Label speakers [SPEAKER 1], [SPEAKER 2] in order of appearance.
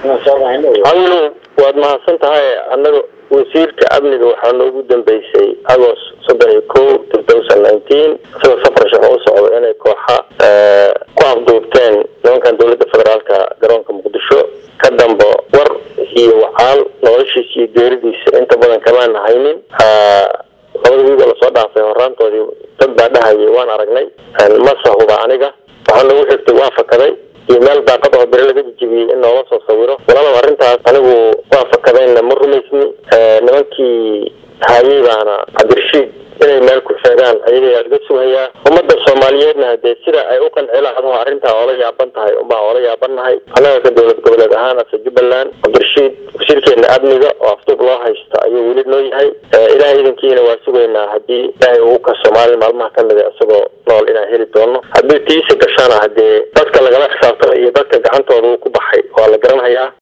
[SPEAKER 1] hawlow waad mahadsan tahay annaga wasiirka amniga waxaa noogu dambeysay agost soddon iyo ko two thousand nineteen isagoo safar shaqo u socdo inay kooxa ku afduubteen nimankan dowladda federaalka garoonka muqdisho ka dambo war iyo wacaal noloshiisa iyo geeridiisa inta badan kamaana haynin labada wiigo lasoo dhaafay horaantoodii dad baa dhahayay waan aragnay mase huba aniga waxaa noogu xigtay waa fakaday iyo meel daaqad oo bere laga jijibiyey in noola soo sawiro walaalaba arrintaas anigu waa fakadayna ma rumaysni nimankii hayay baana cabdirashiid inay meel ku sheegaan ayagaa laga sugayaa ummadda soomaaliyeedna hadee sida ay u qanci lahdo arrintaa oola yaaban tahay unbaa oola yaabannahay annaga ka dowlad goboleed ahaan ase jubbaland cabdirashiid wasiirkeena amniga oo afduub loo haysta ayuu weli noo yahay ilahay idankiina waa sugaynaa haddii ilaahay uu kaso maalin maalmaha kamida isagoo nool inaan heli doono haddii tiisa gashana hadee dadka lagala xisaabtama iyo dadka gacantooda uu ku baxay waa la garanhayaa